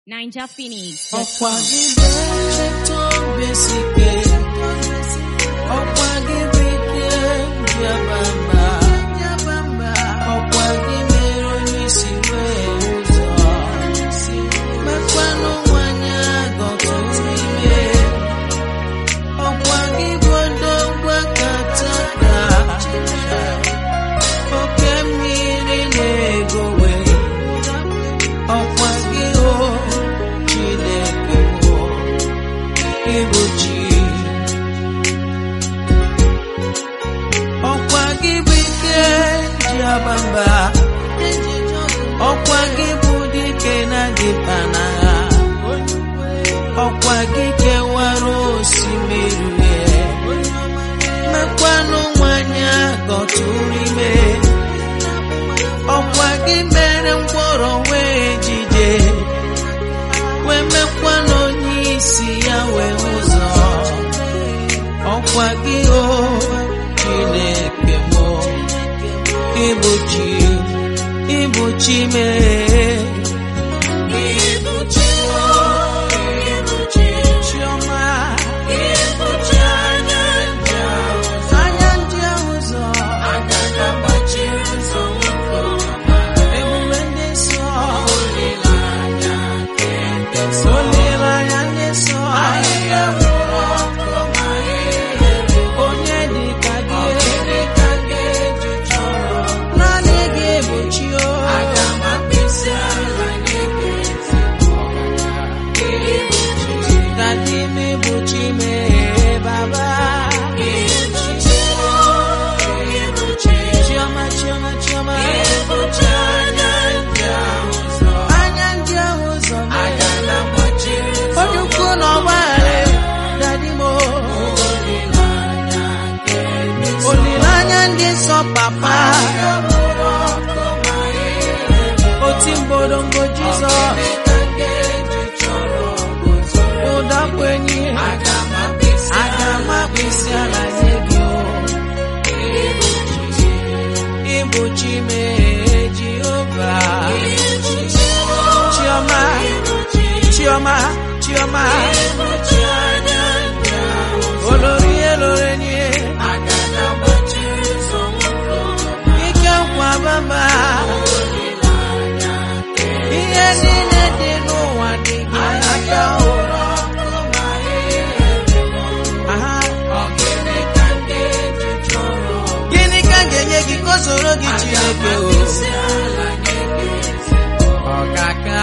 Ninja Phoenix. ọkwa gị bụ ncheta obi sike ọkwa gị bụ ike bịabamba ọkwa gị mere onye isi wee ụzọ mekwanụ nwanyị agọtụrụ ime ọkwa gị bụ odogwu kataka oke mmiri na-egowe ọkwa gị o Chineke o ịbụ chi ọkwa gị bụ ike ji abamba ọkwa gị bụ dike na dịpa n'agha ọkwa gị kewara osimiri uhie mekwanụ nwanyị agọtụrụ ime ọkwa gị mere mkpọrọ wee jide wee mekwa n'onye isi ya wee ụzọ ọkwa gị o Chineke m ịbụ chi ịbụ chi mee ịbụ chi o ịbụ chi chiọma ịbụ chi anya ndị ahụ anya ndị ahụ ụzọ anya na-agbachiri ụzọ nwoke ọma ebube ndị nsọ olileanya nke ndị nsọ olileanya ndị nsọ ahịhịa nwụrụ ọkụ ma ihe onye dị ka gị onye ka gị eji chọrọ naanị gị bụ chi o aga m akpịsị ala nye gị ezi Dadi mi bụ chi mee baba Chioma chioma chioma anya ndị ahụ ụzọ onye ukwu na ọgbaghara dadi mo olileanya ndị nsọ papa oti mgbodongo jizọs ụda kwenye aga m akpịsị ala nye gị o ịbụ chi mee jehova chioma chioma chioma olori elorenye ike nkwa baba ihe niile dị n'ụwa dị gị aka ụra Aha. gịnị ka m ga-enye gị ka o soro gị chineke o ọkaka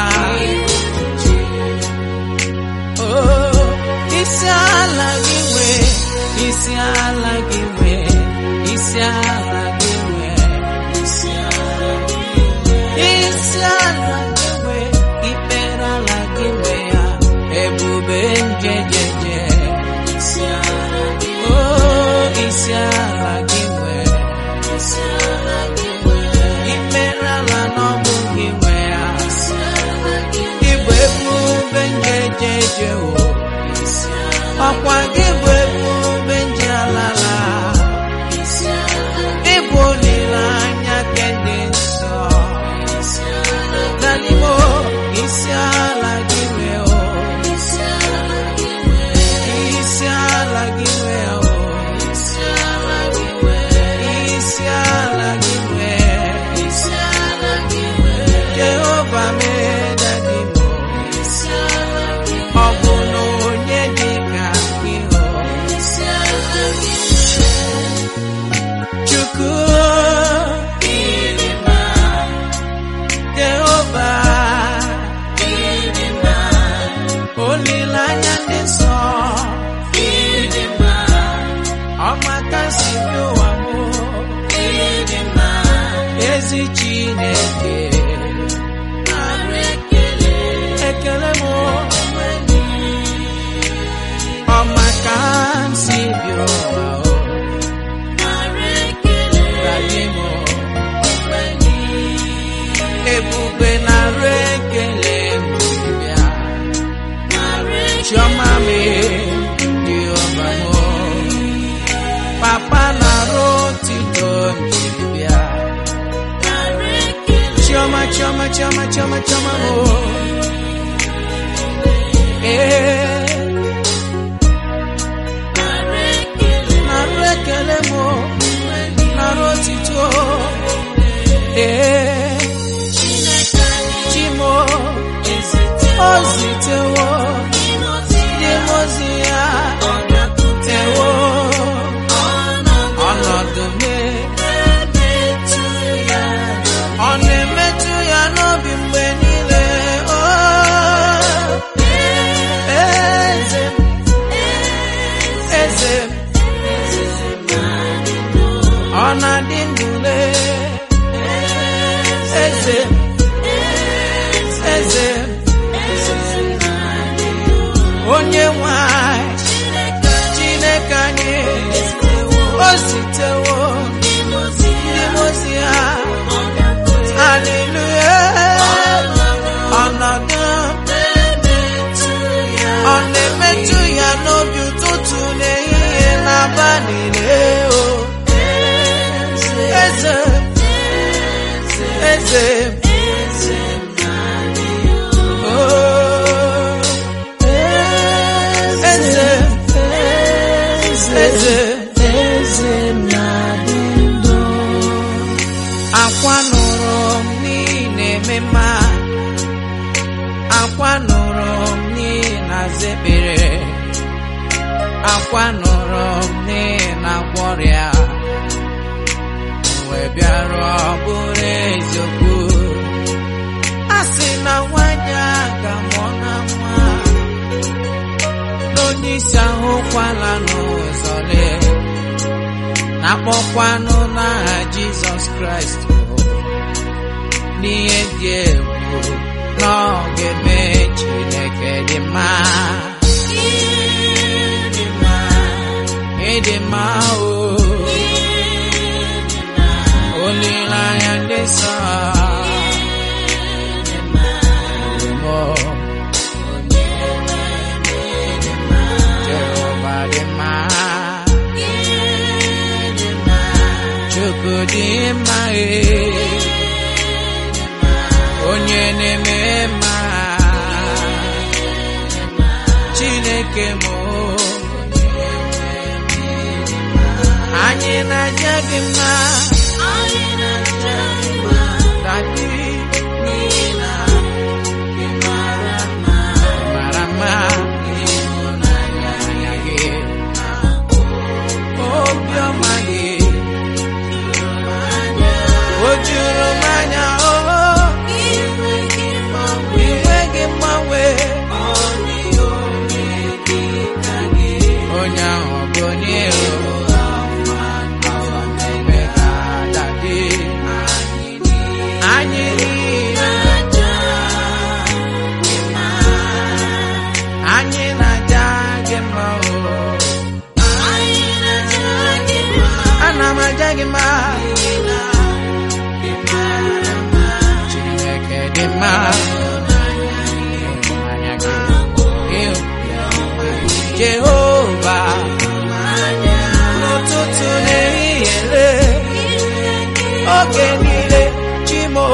o isi ala gị nwee isi ala gị nwee isi ala gị nwee isi ala gị nwee isi ala gị nwee ikpere ala gị nwee ya ebube njejeje isi ala gị o isi ala gị nwee isi ala gị nwee ikpere ala n'ọbụ gị nwee ya isi ala gị ịbụ ebube njejeje o ọkwa gị bụ ebube nje alala ịbụ olileanya nke ndị nsọ danimo isi ala gị nwee o isi ala gị nwee isi ala gị nwee o isi ala gị nwee isi ala gị nwee isi ala gị nwee jehova mee dadimo isi ala gị ọ bụ na onye dị ka gị o isi ala gị chukwu ịdịmma jehova ịdịmma olileanya ndị nsọ ịdịmma ọmakasị bi ụwa mụ ịdịmma ezi chineke arụ ekele ekele mụ ọmaka si bi ụwa o Daddy mo, ebube na-arụ ekele mbibia chiọma me dị ọba mo papa na-arụ otito mbibia chiọma chiọma chiọma chiọma chiọma mo onye nwanyị chineke anyị o zitewo ndị mozi ha haleluya ọnọdụ ọ na-emetụ ya n'obi ụtụtụ n'ehihie n'abalị o eze eze Oh, eze eze akwa nụrụ m n'ihi na-eme mma akwa nụrụ m n'ihi na zekpere akwa nụrụ m n'ihi na gwọrịa wee bịarụ ọ bụrụ eziokwu a sị na nwanyị a ga-amụ na nwa n'onye isi ahụkwala n'ụzọ lee na-akpọkwanụ n'aha Jizọs Kraịst n'ihe dị egwu na ọ ga-eme Chineke dị mma ịdị mma o olileanya ndị nsọ Jehova dị mma Chukwu dị mma ee. onye na-eme mma Chineke m anyị na-aja gị mma Daddy, ị mara mma ịhụnanya gị obiọma gị o juru m anya o inweghị mgbanwe onye ahụ bụ onye Daddy, anyị niile anyị na-aja gị mma o ana m aja gị mma Chineke dị mma Ịhụnanya gị, ịhụnanya gị. Jehova n'ụtụtụ n'ehihie lee, oge niile chimo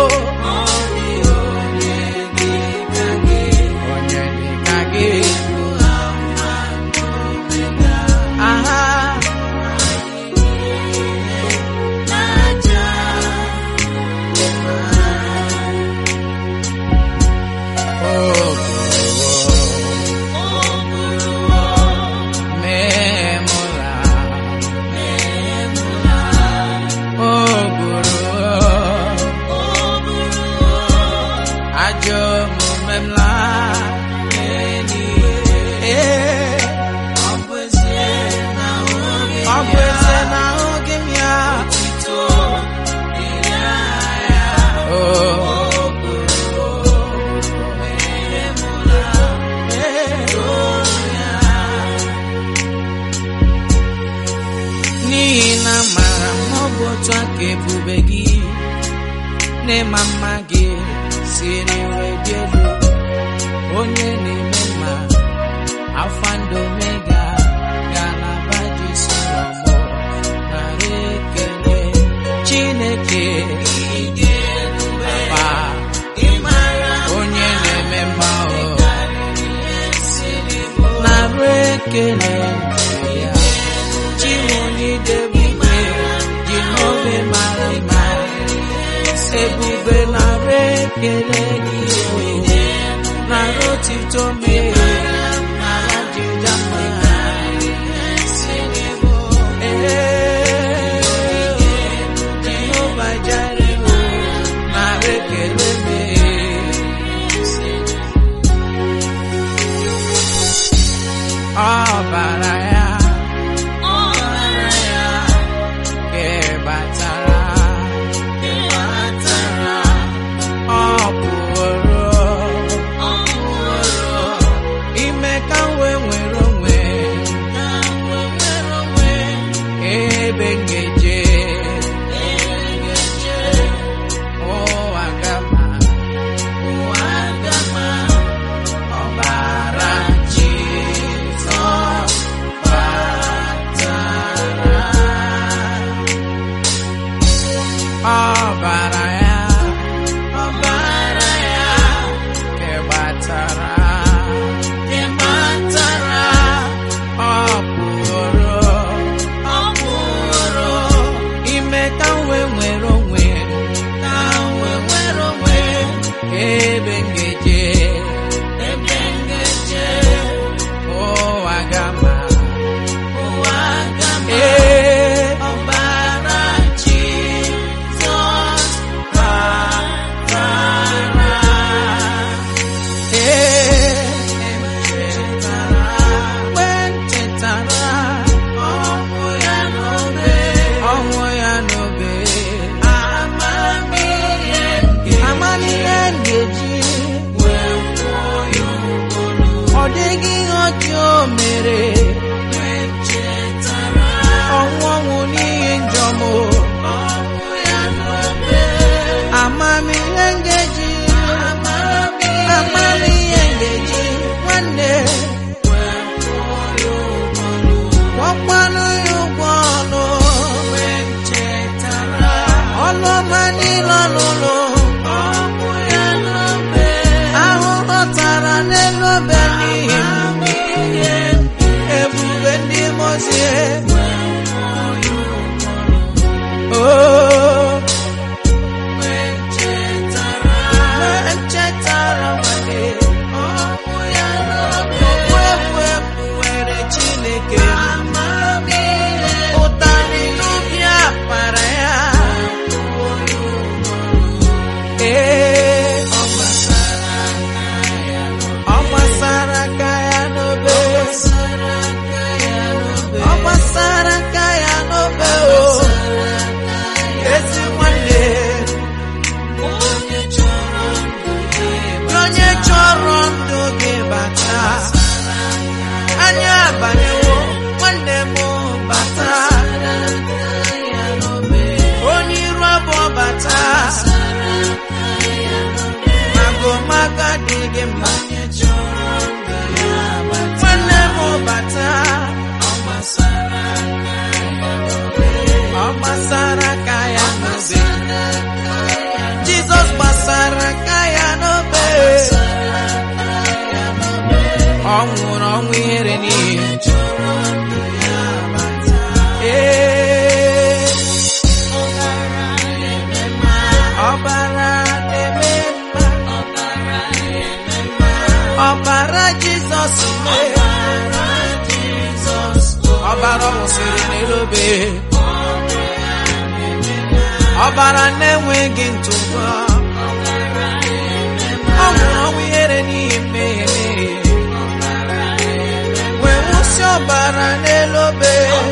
onye dịka gị aha memụla o buru ajọ omume m laa Ee, ọ bụ ezie na ahụghị m ya Oh. n'ihi na mara m ọ bụ otu aka ebube gị n'ịma mma gị siri wee dị elu onye na-eme mma alfa and omega galaba dị solomọ nara ekele chineke Papa, onye na-eme mma o nara ekele ya chimonidebube jehova mara mma ebube nara ekele gị o nara otito mee nara jija mma Ee, Jehova Jire o nara ekele mee ọbara ya kebatara ọ pụrụ matara ị matara ọ pụrụ ọ pụrụ ime ka m wee nwere onwe m ka m wee nwere onwe m ebe m ga-eje ebe m ga-eje ụwa gama ụwa gama ee ọbara Jizọs batara ee echetara mgbe m chetara ọnwụ ya n'obe ọnwụ ya n'obe amamihe m ga- amamihe m ga-eji wee kwụọ ya ụgwọ ọ dịghị ihe ọjọọ o mere ọnwụ ọnwụ n'ihi njọ m amamihe ngeji amamihe ngeji nwanne gwọkwanụ ya ụgwọ ọnụ ọnụ ọma niile ọlụlụ ahụhụ tara n'elu obe n'ihi m ebube ndị mozie Oh, echetara nwanne ọnwụ ya n'obe efu efu were Chineke ụtarị n'ubi akpara ya ee ọ gbasara ọ gbasara aka ya n'obe ọ gbasara aka ya n'obe o ezi nwanne onye chọrọ ndụ gị bata anya abanyewo nwanne m bata onye iru abụọ bata magomaga dị gị mma nwanne m bata ọ gbasara aka ya n'obe Jizọs gbasara aka ya n'obe ọ nwụrụ ọnwụ ihere n'ihi ee ọbara na-eme mma ọbara Jizọs mee ọbara ọ wụsịrị n'elobe ọbara na-enweghị ntụpọ ọ nwụrụ ọnwụ ihere n'ihi mmehie wee wụsị ọbara n'elu obe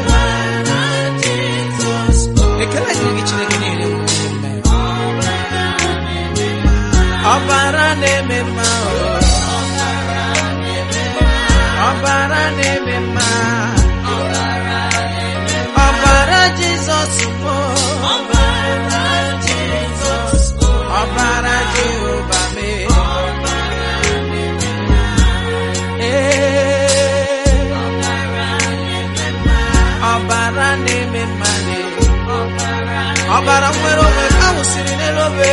ekele dịrị gị Chineke niile nwere mme. ọbara na-eme mma o. ọbara na-eme mma ọbara Jizọs mo ọbara Jehova mee Ee. ọbara na-eme mmadụ ọbara nwere onwe ka wụsịrị n'elu obe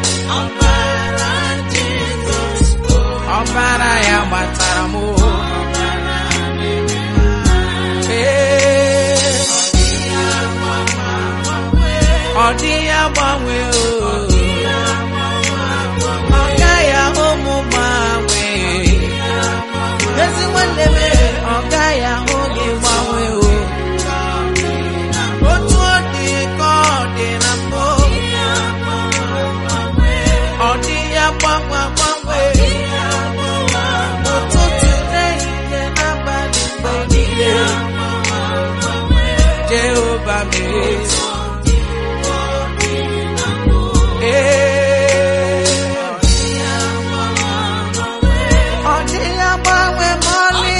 ọbara ya gbatara m Ee. ọ dịghị agbanwe o ọ gaghị ahụ m gbanwee ezi nwanne m ọ gaghị ahụ gị gbanwe o otu ọ dị ka ọ dị na mbụ ọ dịghị agbanwe agbanwe ụtụtụ n'ehihie n'abalị mgbe niile Jehova mee ee ọ dịghị agbanwe ma ọlị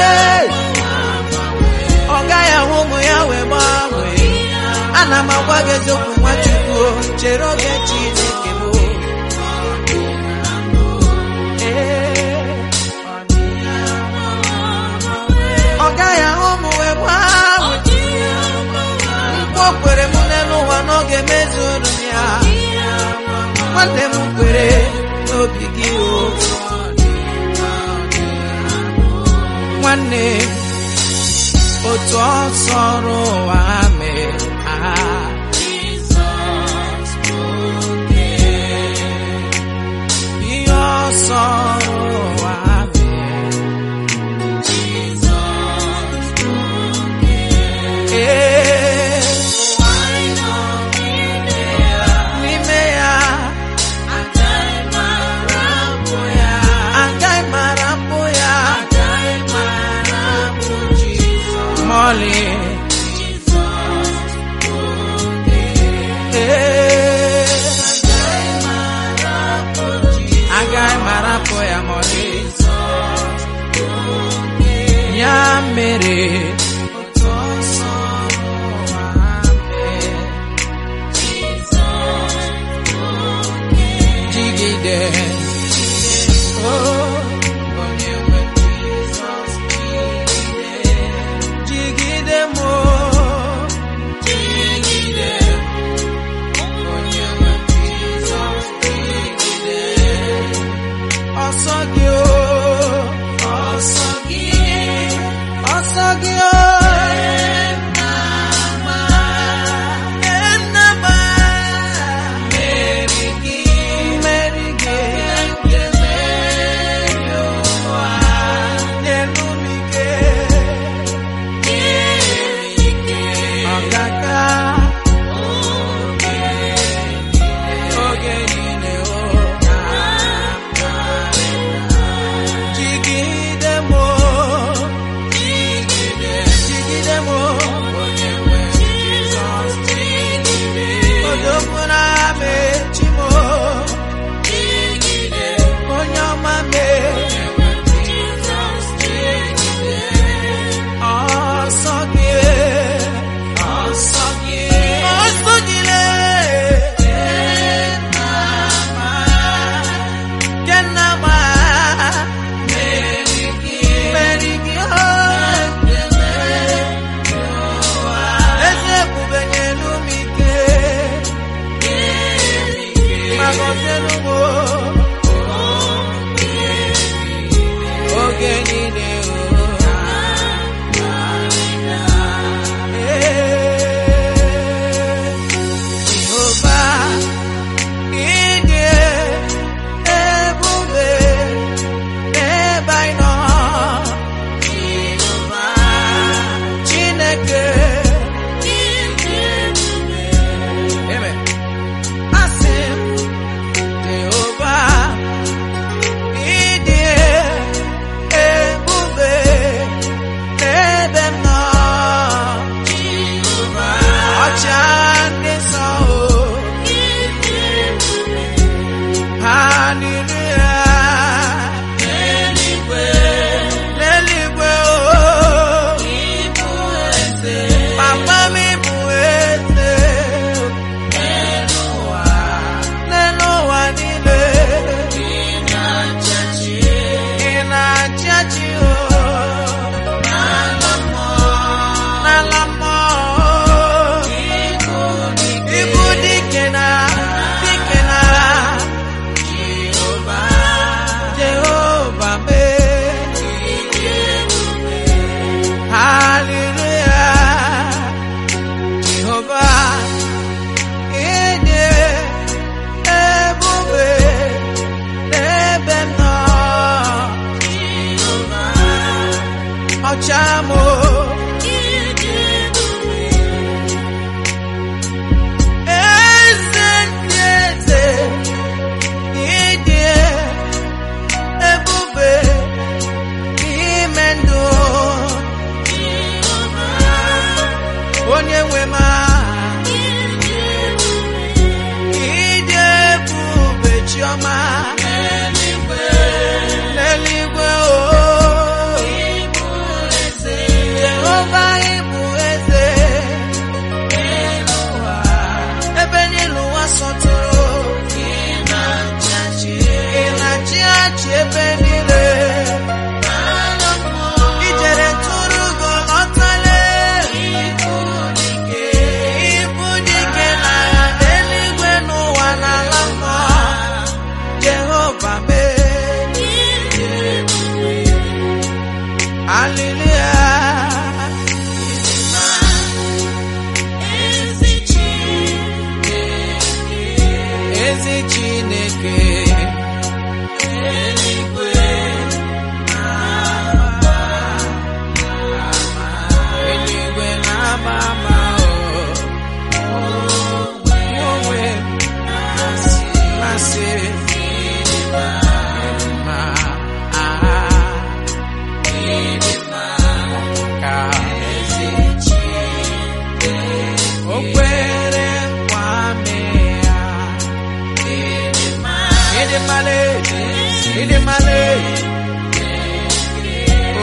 ọ gaghị ahụ ụmụ ya wee gbanwee ana m agwa gị eziokwu nwachukwu o, chere oge Chineke bụ ọ gaghị ahụ ụmụ wee gbanwee mkpu o kwere m n'elu ụwa n'oge mezuru m ya nwanne m kwere n'obi gị o nwanne otu ọ sọrọ ụwa mee aha ihe ọ sọrọ ụwa mee ee n'ime ya agaghị m arapụ ya ma ọlị ee agaghị m arapụ ya ma ọlị ya mere otu ọsọ ụwa mee jigide oh onye nwe Jizọs jigide jigide m oh, jigide onye nwe Jizọs jigide ọsọ gị oh ọsọ gị ọsọ gị oh Enama, Meri gị, Meri gị, nke meri ụwa, nyelu m ike, ọgaga, oge niile o, jigide m o, jigide m o, onye nwe Jizọs jigide, odogwu na-ama echi m o, onye ọma mee, ọsọ gị, ọsọ gị, ọsọ gị lee, Kenama, Meri gị, Meri gị, eze ebube nyelu m ike, ma gọzielu m oge niile o. Ee, Jehova, ịdị ebube n'ebe anyị nọ. Chineke, Amen. Asị m, Jehova, ịdị ebube n'ebe m nọ. Ọcha ndị nsọ o. Hallelujah. N'eluigwe o. Papa m bụ eze. N'elu ụwa niile. Ị na-achị achị o. N'ala mmụọ. Ibu dike na dike na Jehova mee. Hallelujah. Jehovah, ịdị ebube n'ebe m nọ. Ọcha m o. Eze ndị eze, ịdị ebube n'ime ndụ. Onye nwe m aha, ịdị ebube chiọma n'eluigwe o.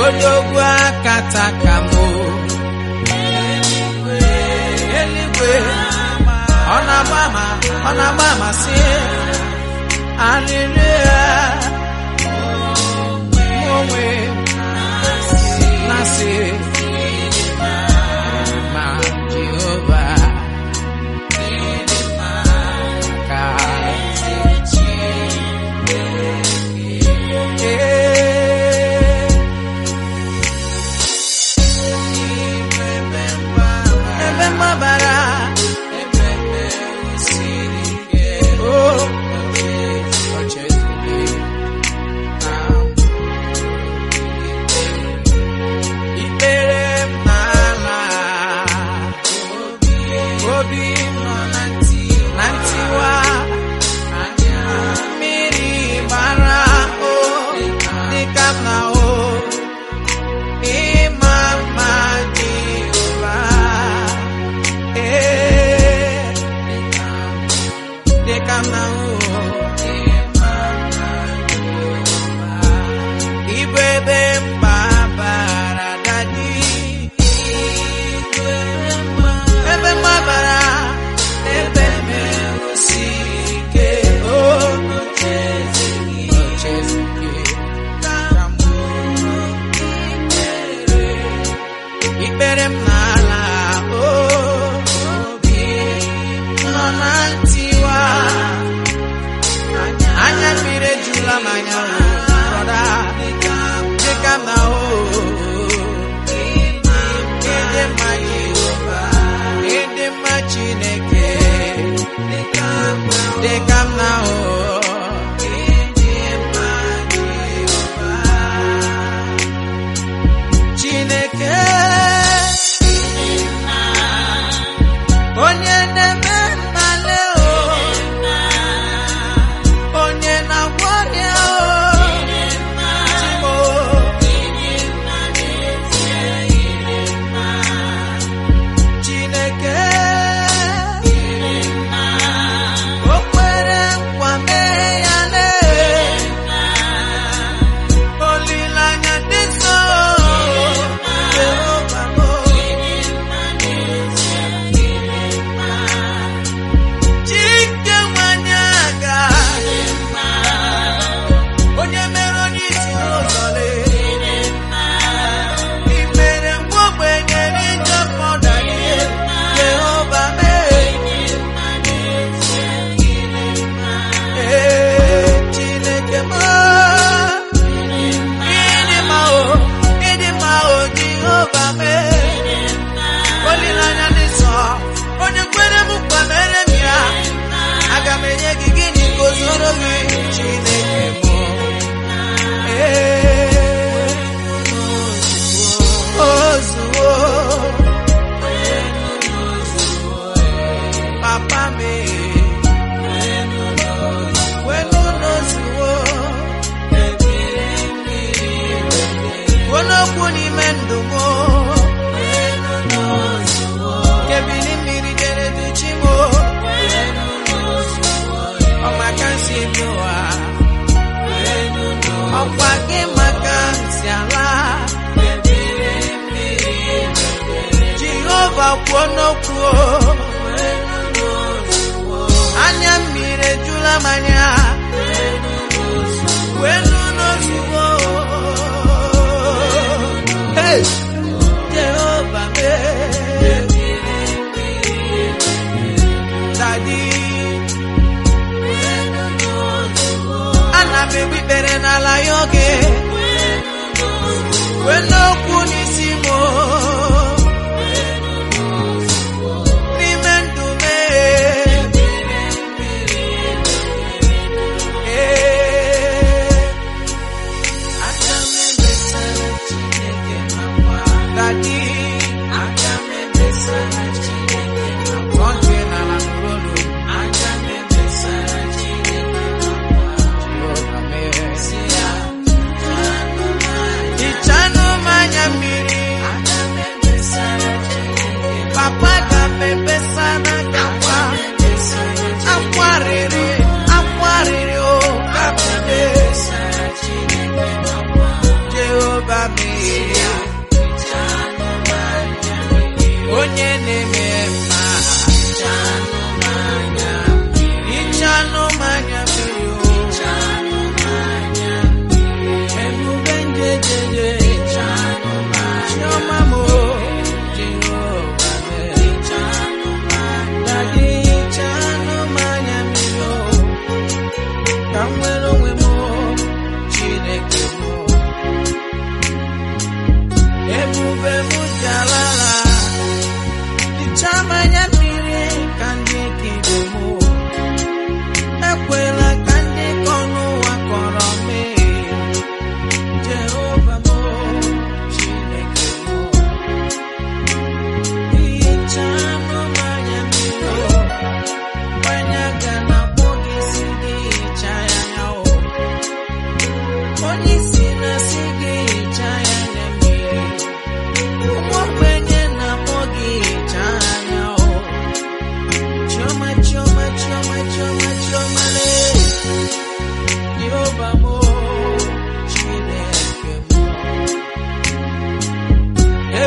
odogwu akata ka mụ eluigwe ọ na-agba ama ọ na-agba amasị arịrị ya mụ onwe na-asị ma Jehova ka ee ebe mgbabara o ocheziri ikpere m n'ala obi m nọ na ntiwa mmiri gbara o dịka m na o ịma mma Jehova ee dịka m na o Ibu ebe mgbabara dadi ebe mgbabara ebe merụsi ike o ochezike ikpere m n'ala obi nọ na ntiwa anya mmiri ejula m anya o brọda dịka m na o ịdị mma Jehova ịdị mma Chineke dịka m na o Chineke onye na-eme mmale o onye na-agwọ ọrịa o Chineke o kwere nkwa mee ya lee olileanya dị nso Jehova m Chike nwanyị aga onye mere onye isi n'ụzọ lee I mere nwa ogbenye n'ije mmadụ ihe Jehova mee ee Chineke m ịdị mma o ịdị mma o Jehova mee olileanya dị nsọ onye kwere m nkwa mere m ya aga m enye gị gịnị ka o zoro gị Chineke m ee ozuwo papa m wenu n'ozuwo onokwu n'ime ndụ m kebili mmiri jere duchi m ọmaka nsi bi ụwa ọkwa gị maka nsi ala Jehova kwuo n'okwu anya mmiri ejula m anya wenu n'ozugbo Hey! Jehova mee Daddy ana m egbu ikpere n'ala ya oge wee n'okwu n'isi m n'ime ndụ mee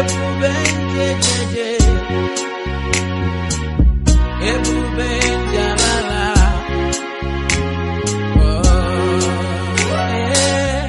ebube njejeje ebube njalala Oh, eh,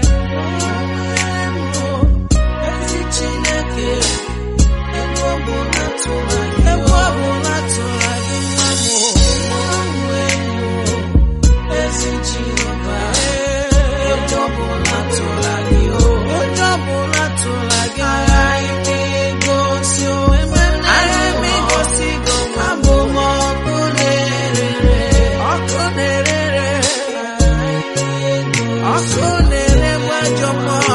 oh, ezi Chineke ebe ọ bụla tụrụ gị ebe ọ bụla tụrụ gị nwa m onwe m ezi Jehova onye ọbụla tụrụ gị onye ọbụla tụrụ gị aghaghị m igosi onwe m aghaghị m igosi gị onwe m abụ m ọkụ na-erere ọkụ na-erere ọkụ na-ere gbajọ mmụọ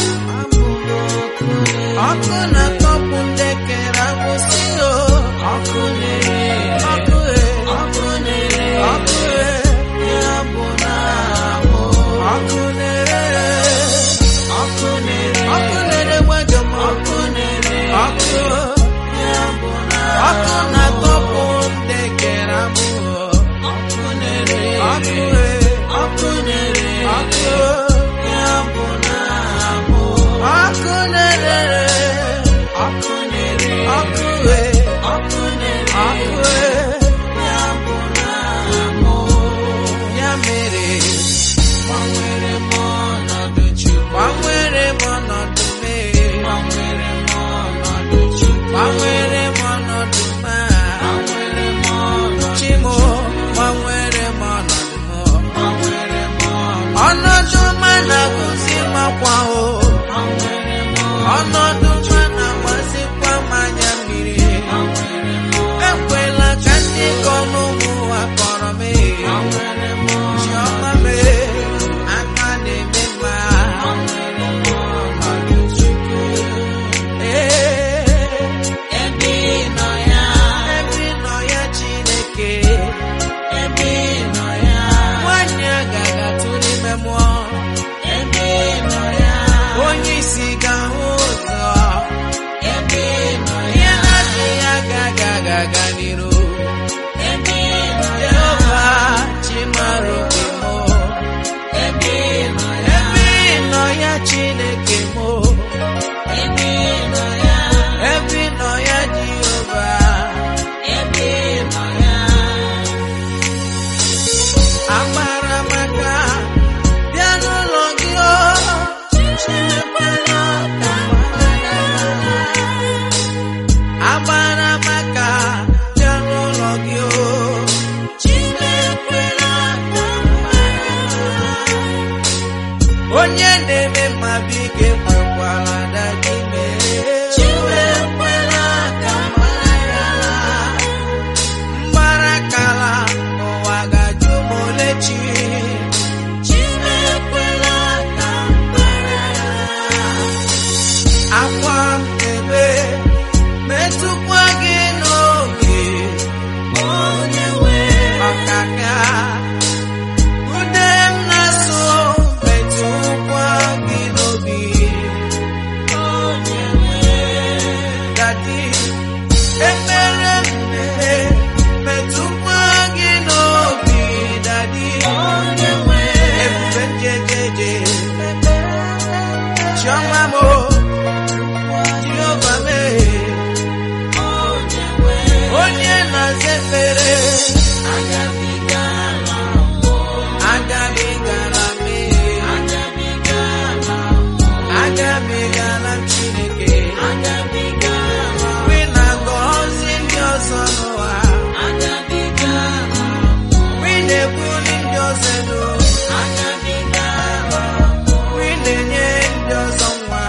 ọkụ na-atọpụ ndị kere agbụsị o ọkụ na-ere ọkụ e ọkụ na-ere ọkụ e ya bụ na ahụ ọkụ na-ere ọkụ na-ere ọkụ na-ere gbajọ mmụọ ọkụ na-ere ọkụ ya bụ na ọkụ na-atọpụ ndị kere agbụsị ọkụ na-ere ọkụ e ọkụ na-ere ọkụ ya bụ na ahụ ọkụ na-ere ọkụ na-ere ọkụ e ọkụ na-ere ọkụ e ya bụ na ahụ ya mere gbanwere m ọnọdụ Chukwu gbanwere m ọnọdụ mee gbanwere m ọnọdụ Chukwu gbanwere m ọnọdụ ma gbanwere m ọnọdụ Chimo gbanwere m ọnọdụ m gbanwere m ọnọdụ ọnọdụ ma na-agụzi makwa o ọnọdụ ma na-agbazikwa mmanya mmiri ekwela ka ndị kọ n'ụmụ ụwa kọrọ m chiọma m aka na-eme mma Ee, ebe ị nọ ya ebe ị nọ ya Chineke ebe ị nọ ya nwanyị agaghị atụ n'ime mmụọ ebe ị nọ ya onye isi ga-ahụ ụzọ ebe ị nọ ya ihe na-adịghị agaghị agaga n'iru ebe ị nọ ya Jehova chimara obi mụ ebe ị nọ ya ebe ị nọ ya Chineke mụ ebe ị nọ ya ebe ị nọ ya Jehova ebe ị nọ ya agbara maka bịa n'ụlọ gị o Chinekwela ka mgbada agbara maka bịa n'ụlọ gị o Chinekwela ka mgbada onye na-eme mma biko ekwekwala dadi mee Chinekwela ka mgbada mgbarakala ụwa ga-ajụ m ole chi Chinekwela ka mgbada akwa ebe metụkwa gị n'oge onye nwe ọkaka ude m na-asụ metụkwa gị n'obi onye nwe dadi ekpere mmehie metụkwa gị n'obi dadi onye nwe ebube njejeje chiọma m o Jehova mee onye na-aza ekpere agabigala mee agabigala Chineke wi na-agọzi ndị ọzọ n'ụwa wi na-ebuli ndị ọzọ elu wi na-enye ndị ọzọ nwa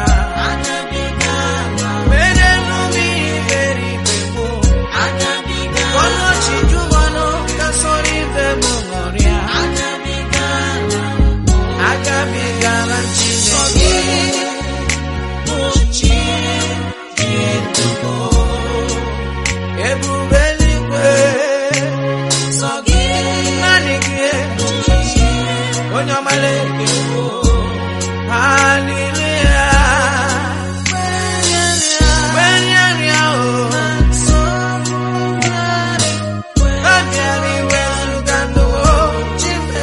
mere emume ihe mere ibe gboo ọnọchi jumanụ ka sọrọ ibe m ṅụrịa agabigala Chineke ebube eluigwe naanị gị onye ọmala haleluya gbenyeria o abịara iwezuga ndụ chime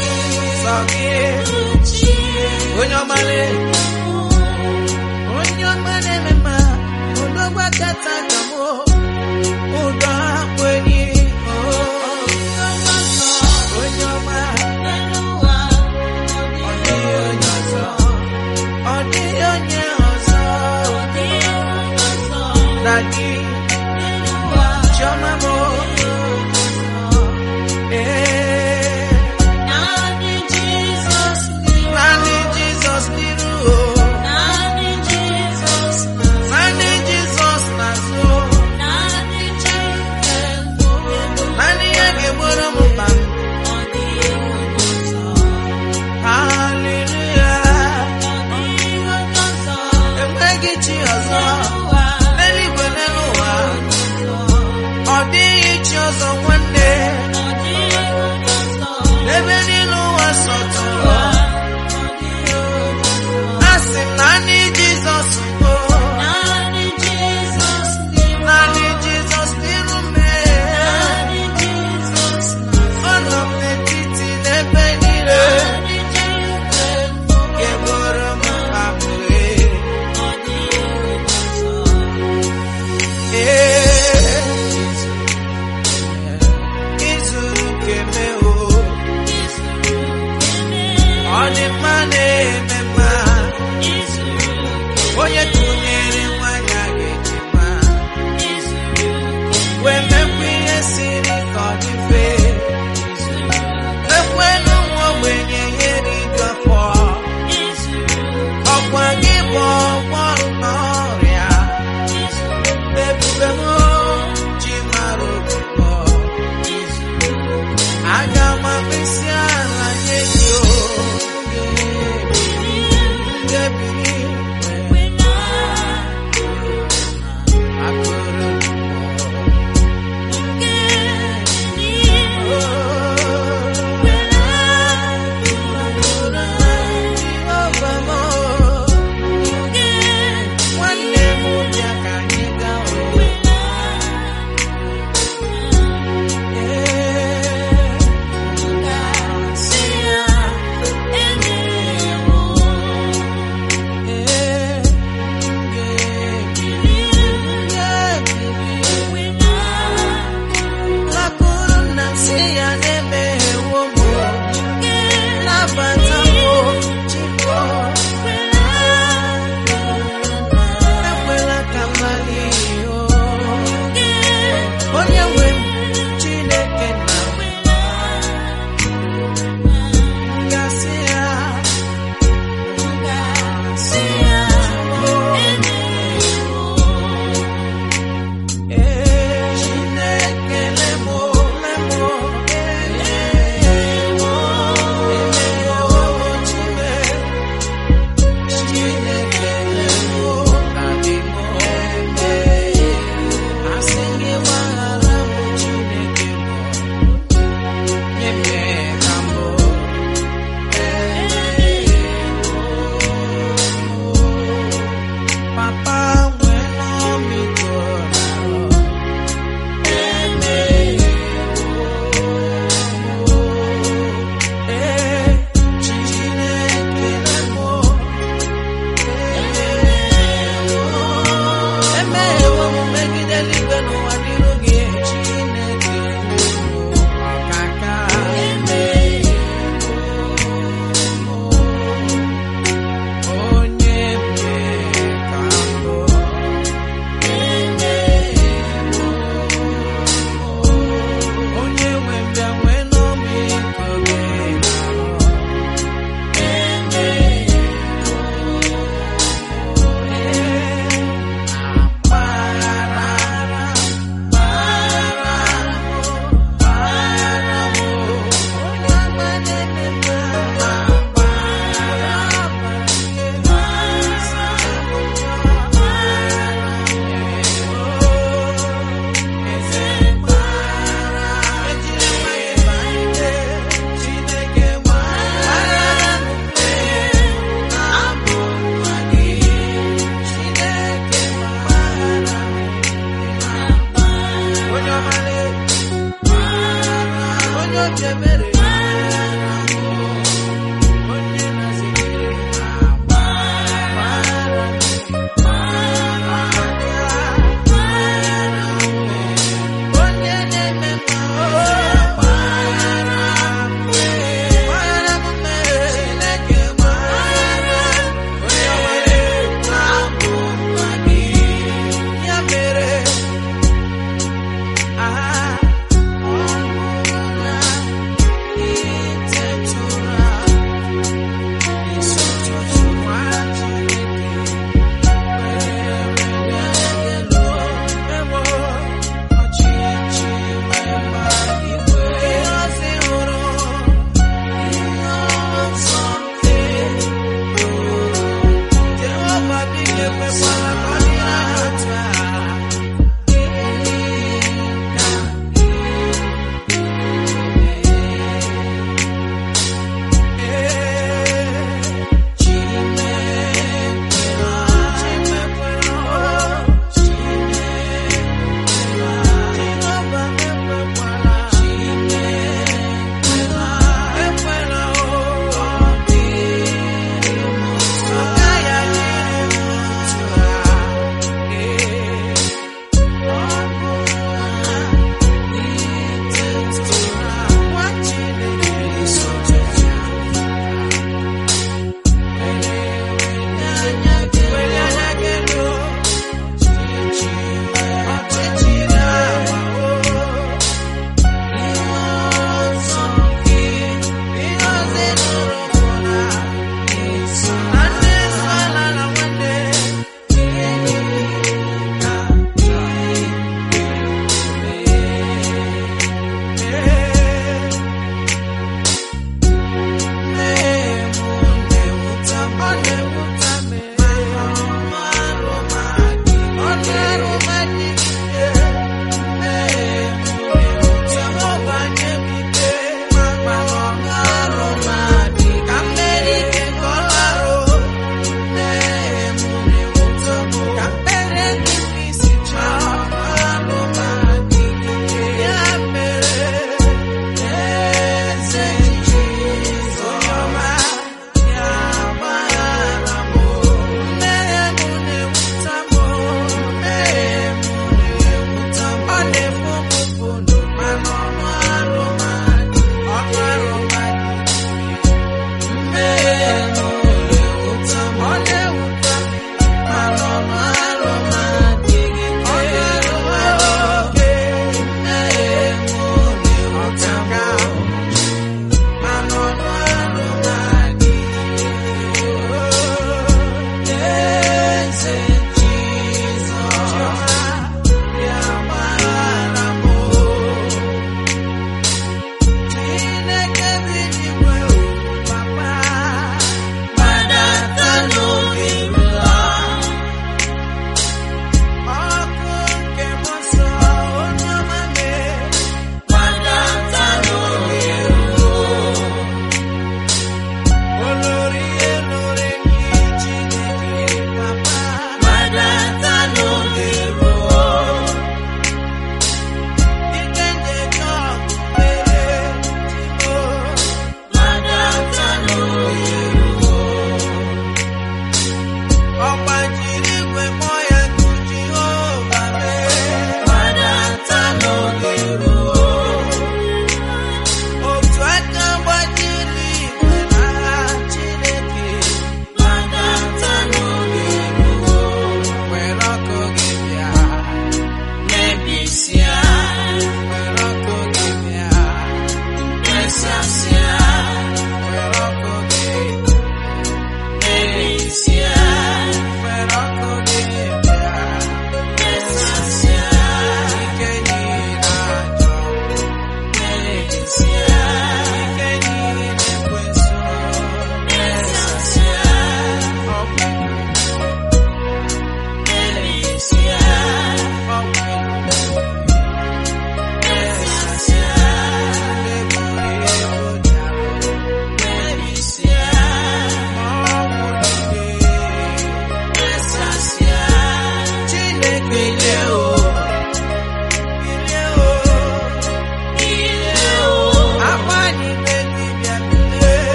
sọ gị onye ọmala onye ọma na-eme mma odogwa kata ka mụ ụdọ akpụ enyi onye ọma ọ dịghị onye ọzọ ọ dịghị onye ọzọ na gị chiọma mụ ee naanị jizọs n'iru o naanị jizọs n'azụ naanị ya ga-egboro m mkpa m haleluya enweghị chi ọzọ n'eluigwe n'elu ụwa ọ dịghị chi ọzọ nwanne n'ebe niile ụwa sọtụrụ a sị m naanị jizọs bụ naanị jizọs n'iru mee ọ nọ m n'etiti n'ebe niile ga-egboro m mkpa m wee ee izuru keme o ọ dị mma na-eme mma onye tụnyere nwanyị a ga-eji mma wee mekwa ihe siri ka ọ dị mfe mekwanụ nwa ogbenye ihe riju afọ ọkwa gị bụ ọgwọ n'ọrịa ebube m ji mara obubo aga m akpịsị ala nye gị oge ngebiri akụrụ nwanne m bịa ka anyị gaa owe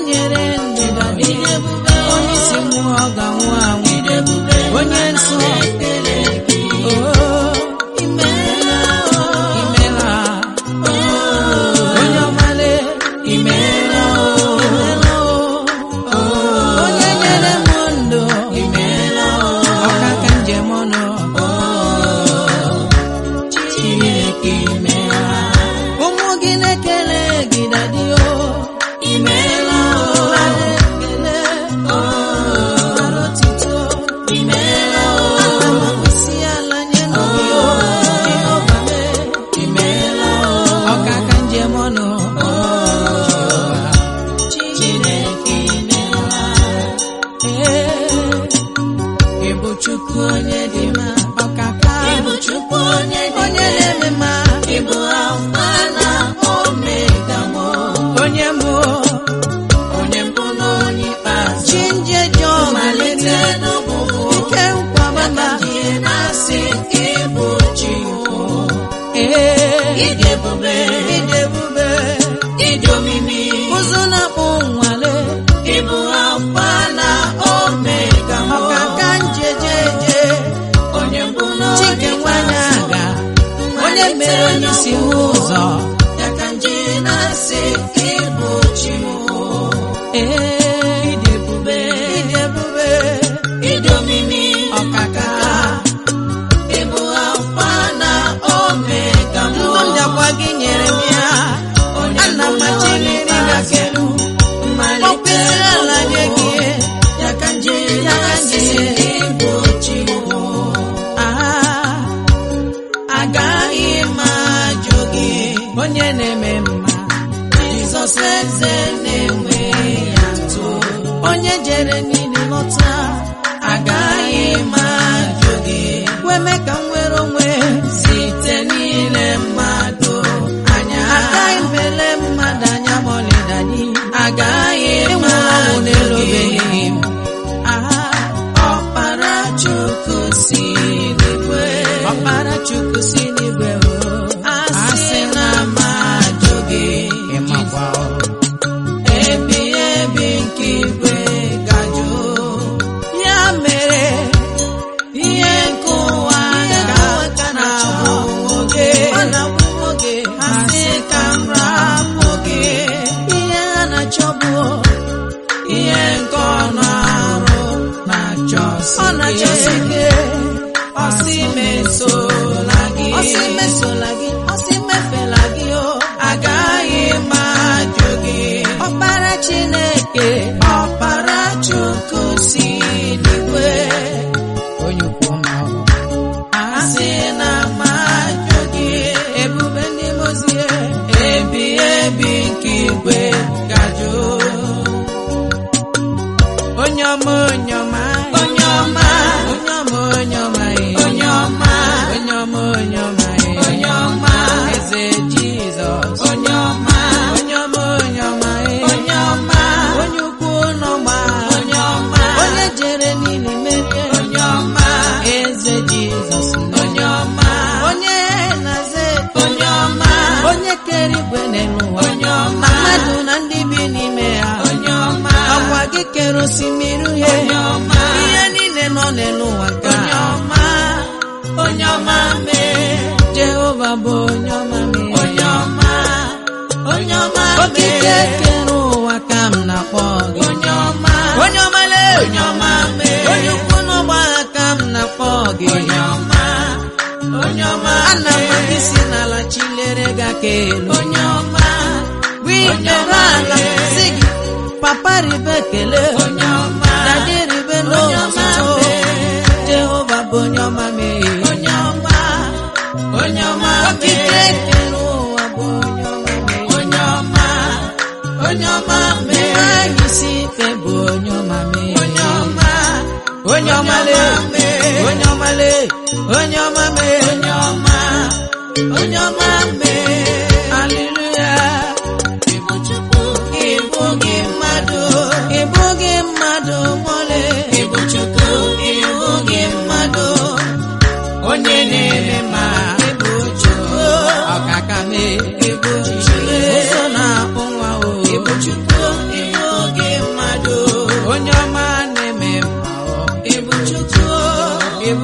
nyere ndịda dị onye isi mmụọ ọ ga-anwụ anwụ onye nsọ Oh, imela imela onye ọmale imela onye nyere m ndụ imela ọkaka njem ọnụ Chineke imela ụmụ gị na-ekele gị dadio imela ekele arụtito imela isi ala nye n'obi Jehova mee imela ọkaka njem ọnụ Chineke imela ee ịbụ Chukwu onye dị mma ọkaka ịbụ Chukwu onye na-eme mma ịbụ alfa na omega mụ onye mbụ onye mbụ na onye ikpeazụ chi njeje malite n'ọgwụgwụ ike nkwabama na-asị ịbụ chi ee ịdị ebube ịdị ebube ịdị omimi ụzụ na-akpụ nwale ịbụ alfa na omega mụ ọkaka njejeje onye mbụ na chike nwanyị aga onye mere onye isi ụzọ ya ka nje na-asị ịbụ chi ee ịdị ebube ịdị ebube ịdị omimi ọkaka ịbụ alfa na omega ndụ ndakwa gị nyere m ya ana m achị gị n'ịgafelu mmalite ala nye gị ya ka nje na-asị ịbụ chi Ah, agaghị m ajụ gị onye na-eme mma Jizọs eze na-enwe ya ntụ onye jere niile lọta agaghị m ajụ gị kweme ka m nwere onwe site niile mmadụ anya agaghị m ele mmadụ anya ma ọlịdanyị agaghị m ajụ gị Aha, ọkpara Chukwu si n'igwe ọkpara Chukwu si n'igwe o asị na m ajụ gị ịmakwa o ebi ebi nke igwe gajụ ya mere ihe nke ụwa ga na-abụ oge oge asị ka m rapụ gị ihe ha na-achọbụ ihe nke ọnụ arụ na-achọsi ọ na-achọsi gị ọsị mesola gị ọsị mesola gị ọsị mefela gị o agaghị m ajụ gị ọkpara Chineke ọkpara Chukwu si n'igwe onye ukwu ma ọ asị na m ajụ gị ebube ndị mozie ebi ebi nke igwe gajụ onye ọma onye ọma onye ọma onye ọma onye ọma onye ọma onye ọma onye ọma onye ọma eze Jizọs onye ọma onye ọma onye ọma onye ọma onye ukwu n'ọgba onye ọma onye jere niile merie onye ọma eze Jizọs onye ọma onye na-aza onye ọma onye kere igwe n'elu ụwa onye ọma mmadụ na ndị bi n'ime ya onye ọma ọkwa gị kere osimiri uhie onye ọma ihe niile nọ n'elu ụwa ka onye ọma onye ọma mee Jehova bụ onye ọma mee onye ọma onye ọma mee okike kere ụwa ka m na-akpọ gị onye ọma onye ọma lee onye ọma mee onye ukwu n'ụgbọ agha ka m na-akpọ gị onye ọma onye ọma ana m gị si n'ala chilere gị aka elu onye ọma wikere ala si gị papa ribe ekele onye ọma dadi ribe n'otuto jehova bụ onye ọma mee onye ọma onye ọma okike kere ụwa bụ onye ọma mee onye ọma onye ọma mee anyị si ike bụ onye ọma mee onye ọma onye ọma lee onye ọma lee onye ọma mee onye ọma onye ọma mee haleluya ịbụ chukwu ịbụ gị mmadụ ịbụ gị mmadụ mole ịbụ chukwu ịbụ gị mmadụ onye na-eme ma ịbụ chukwu ọkaka mee ịbụ chukwu ụzọ na-akpụ nwa o ịbụ chukwu ịbụ gị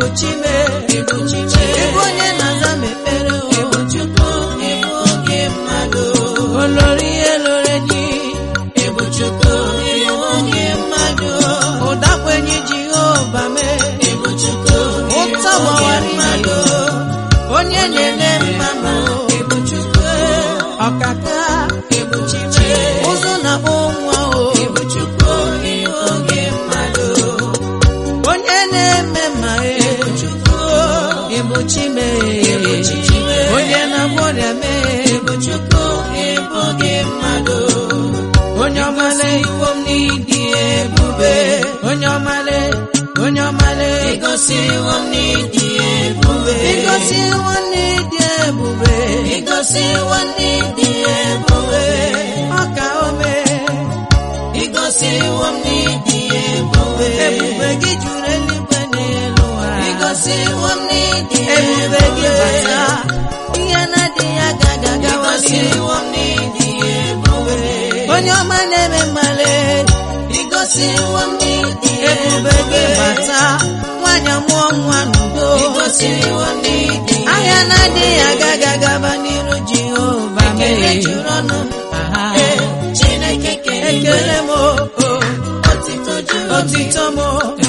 ịbụ chime ịbụ chime ịbụ onye na-aza m ekpere o ịbụ chukwu ịbụ oge mmadụ olori ihe lore ji ịbụ chukwu ịbụ oge mmadụ ụdakwenye jehova mee ịbụ chukwu ụtọ gbawara mmadụ onye na-eme mmadụ ịbụ chukwu ọkaka ịbụ chime ụzọ na-akpọ nwa o ịbụ chukwu ịbụ oge mmadụ onye na-eme ma ịbụ chukwu ịbụ chime onye na-agwọ ọrịa mee ịbụ chukwu ịbụ oge mmadụ onye ọmale iwo m n'ịdị ebube onye ọmale onye ọmale igosiwo m n'ịdị ebube igosiwo m n'ịdị ebube igosiwo m n'ịdị ebube ọka ome igosiwo m n'ịdị ebube ebube gị juru eluigwe n'elu ụwa igosiwo m n'ịdị ebube gị bata ihe na-adịghị agaghị agawa igosiwo m n'ịdị ebube onye ọma na-eme mmale igosiwo m n'ịdị ebube gị bata nwanyị mụọ nwa n'udo igosiwo m n'ịdị ahịa na-adịghị agaghị agaba n'iru jehova ekele juru ọnụ m chineke ekele m otito m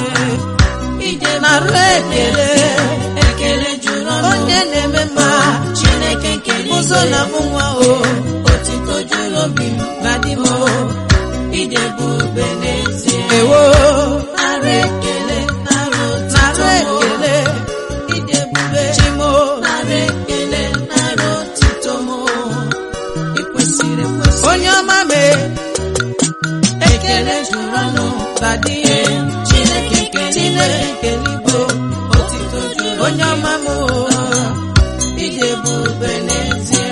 narụ ekele ekele juru ọnụ onye na-eme mma chineke nkele ụzọ na mụ nwa o otito juru obi m na di m ide ebube n'ezie ewo narụ ekele narụ ekele ide ebube chimo narụ ekele narụ otito m ikwesịrị ekwesị onye ọma mee ekele juru ọnụ badie chineke chineke keligbo otito juru onye ọma m ide ebube n'ezie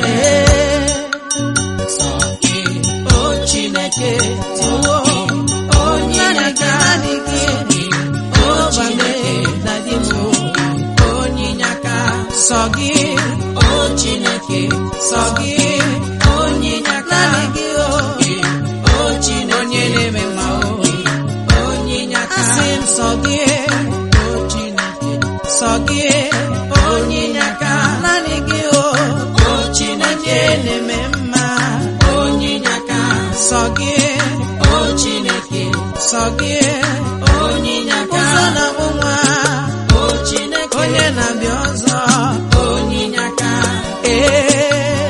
sọ gị o chineke tiwo onye nyaka gị o chineke dadi m onye nyaka sọ gị o chineke sọ gị onye nyaka gị o o chineke onye na-eme mma o onye nyaka asị m sọ gị o chineke sọ gị onye nyaka naanị gị o o chineke na-eme mma onye nyaka sọ gị o chineke sọ gị onye nyaka ụzọ na nwa o chineke onye na-abịa ọzọ onye nyaka ee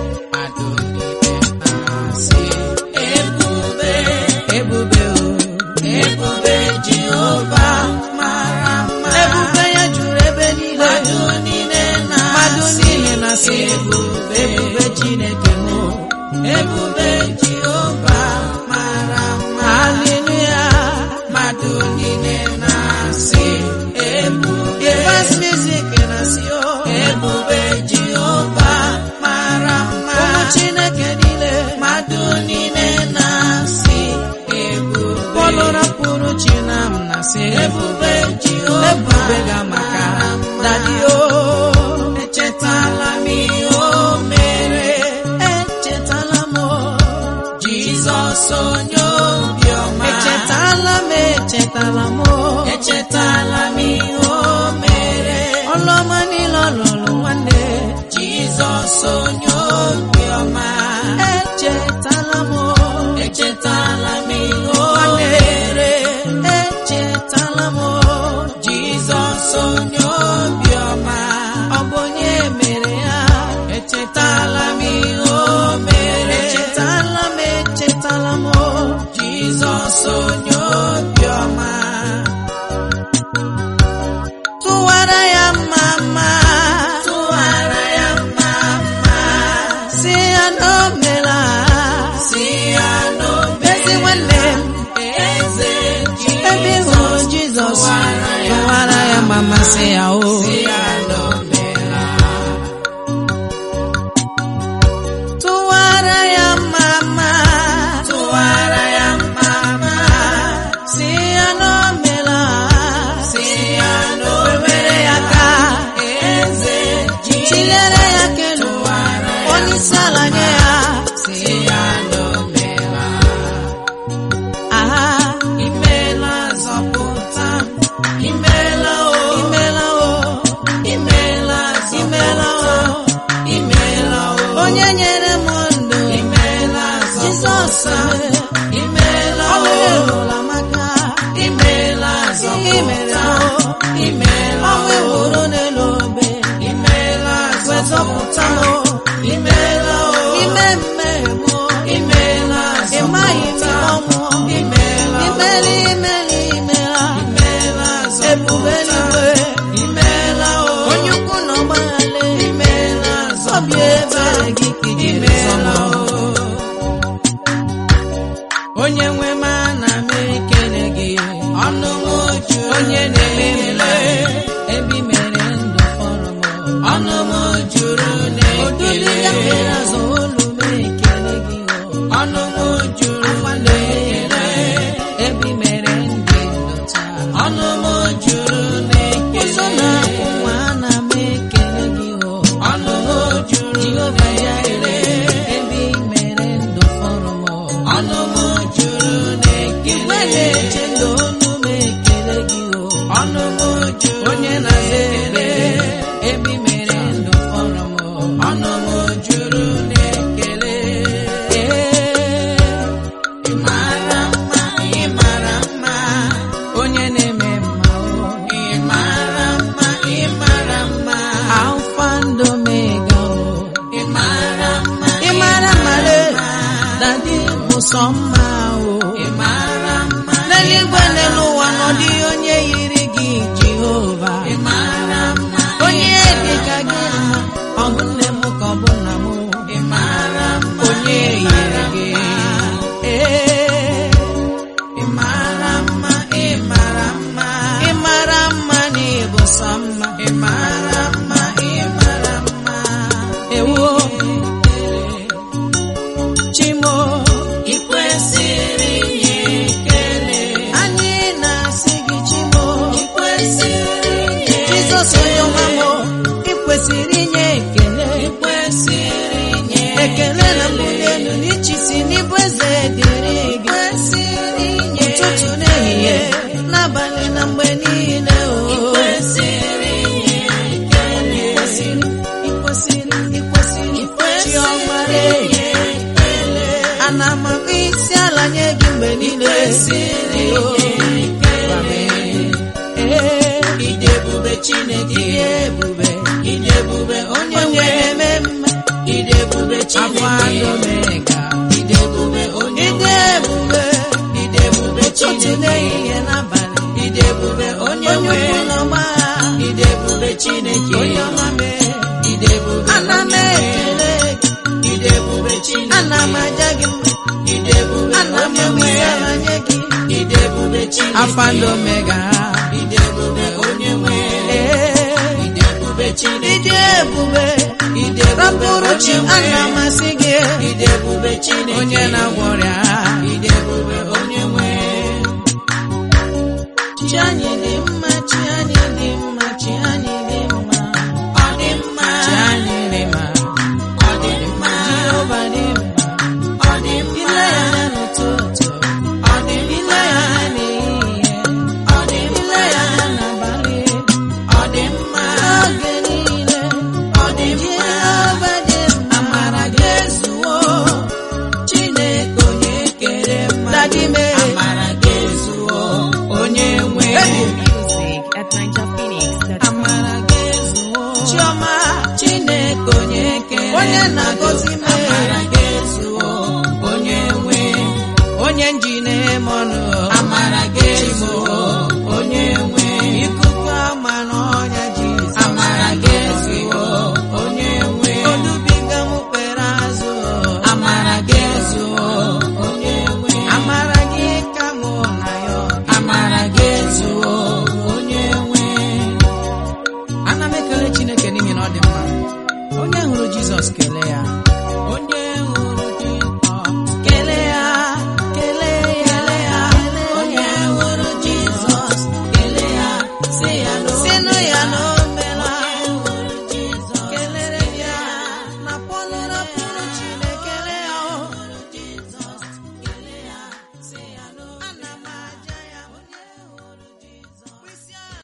ebube ebube o ebube jehova mara mma ebube ya juru ebe niile mmadụ niile na mmadụ niile na-asị ebube ebube chineke m ebube jehova mara mma haleluya mmadụ niile na-asị ebube bas music na-asị o ebube jehova mara mma ụmụ chineke niile mmadụ niile na-asị ebube pọlụ rapụrụ chinam na-asị ebube jehova ebube ga maka dadi o echetala m ihe o mere echetala m jizọs onye obiọma echetala m echetala m echetala m ihe o mere ọlụọma niile ọ lụrụ nwanne jizọs onye obiọma echetala m echetala m ihe o mere echetala m jizọs onye obiọma ọ bụ onye mere ya echetala m ihe o mere echetala m echetala m jizọs onye obiọma tụwara ya mma mma tụwara ya mma mma si ya na o mela si ya na o ezi nwanne m eze ebe ị hụrụ jizọs tụwara ya mma mma si ya o si ya na o mela tụwara ya mma mma tụwara ya mma mma si ya na o mela si ya na o were ya ka eze chilere ya kelu onye isi ala nye ya si ya na o mela aha imela zọpụta imela o imela zọpụta imeela ọrụ o elola maka imeela zọpụta imeela ọnwa o ewuro n'elu obe imeela wezọpụta zọpụta m imeela o ime mmegbu imeela ịmaghị m zọpụta ọnwụ imeela o imeli imeli imela imeela ebube zọpụta eluigwe imeela o onye ukwu na ọgbaghale imeela obi zọpụta ebere gị kijiri imeela zọma o onye nwe m ana m ekele gị ọnụ m juru onye na-eme mma ebi mere ndụ fọrọ m ọnụ m juru odudu ya na-ekele mere azụ olu m ekele gị o ọnụ m juru na-ekele ebi mere ndị ndụ taa ọnụ m juru ụzọ na-ekele na-akwụ nwa ana m ekele gị o ọnụ m juru Jehova Jire na-ekele ebi mere ndụ fọrọ m ọnụ m juru igwe na-ekele na-eche ndụ olu m ekele gị o ọnụ m juru onye na-aza na-ekele ekpere ebi mere ndụ fọrọ m ọnụ m juru na-ekele ee ị mara mma ị mara mma onye na-eme mma o ị mara mma ị mara mma alfa and omega o ị mara mma ị mara mara dadi bụ sọ mma o ị mara mma n'eluigwe n'elu ụwa nọ dị onye yiri gị jehova ị mara mma onye dị ka gị mma ọ bụ nne m ka ọ bụ nna m ị mara mma onye yiri gị ee ị mara mma ị mara mma ị mara mma na ịbụ sọ mma ị mara mma ị mara mma ewo chimo ị kwesịrị inye ekele anyị na-asị gị chimo ị kwesịrị inye jizọs onye ọma m ị kwesịrị inye ekele ị kwesịrị inye ekele na mbuli elu n'ichisi n'ịbụ eze dịrị gị kwesịrị inye ụtụtụ n'ehihie n'abalị na mgbe niile o ị kwesịrị inye ekele ikwesịrị ikwesịrị ikwesịrị chiọma inye ekele ana m akpọ isi ala nye gị mgbe niile kwesịrị o inye ekele ee ịdị ebube Chineke dị ebube ịdị ebube onye onye nwe na-eme mma ịdị ebube afọ Chineke omega ịdị ebube onye ịdị nwe ebube ịdị ebube ụtụtụ Chineke n'ehihie n'abalị ịdị ebube onye onye nwe ukwu na ọgba ịdị ebube Chineke onye ọma mee ịdị ebube ana m onye nwe ekele gị ịdị ebube Chineke ana m aja gị mma ịdị ebube ana m onye nwe ewisa ala nye gị ịdị ebube Chineke alfa na omega ịdị ebube onye nwe ee ịdị ebube Chineke ịdị ebube ịdị ebube rapụrụ chi onye nwe ana m asị gị ịdị ebube Chineke onye na-agwọ ọrịa ịdị ebube onye nwe chi anyị dị mma chi anyị dị mma chi anyị dị mma ọ dị mma chi anyị dị mma ọ dị mma jehova dị mma ọ dị mma ile ya anya n'ụtụtụ ọ dị ile mma ya anya n'ehihie ọ dị ile ya mma anya n'abalị ọ dị mma n'oge niile ọ dị mma jehova dị mma amara gị ezuwo Chineke onye kere mmadụ Dadi mee. amara gị ezuwo onye nwe Music at NigerPhoenix.com. amara gị ezuwo chiọma Chineke onye kere Onye mmadụ na-agọzi m. amara gị ezuwo onye nwe onye nji na-eme ọnụ